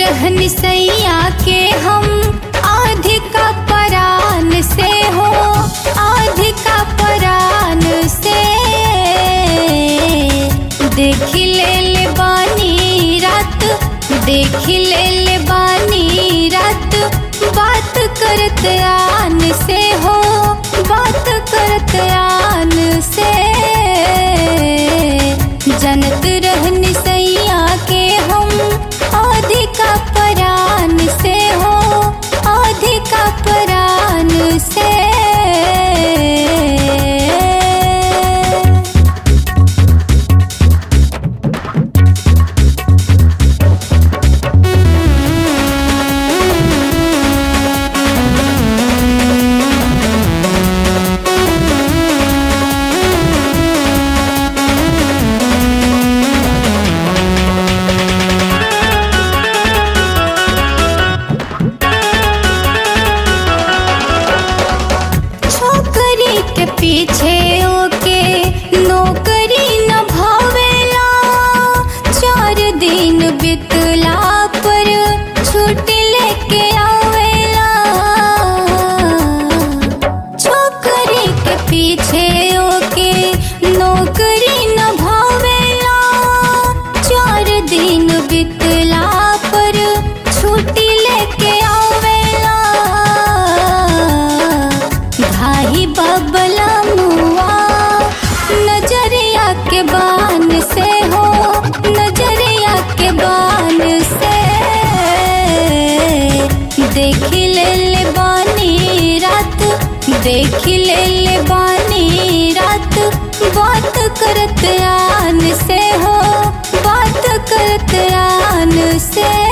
रहन सैया के हम अधिका परान से हो अधिका परान से देख ले ले बानी रात देख ले ले बानी रात बात करत आन से हो बात करत आन से जनत रहन सैया के हम अधिका परान से हो अधिका परान से छोकरी के पीछे ओके नौकरी न भावेला चार दिन बितला पर छुट्टी लेके आवेला छोकरी के पीछे ओके नौकरी न भावेला चार दिन बितला पर छुट्टी लेके आवेला भाई बबला मुआ नजरिया के बान से हो नजरिया के बान से देख ले ले बानी रात देख ले ले बानी रात बात करत आन से हो बात करत आन से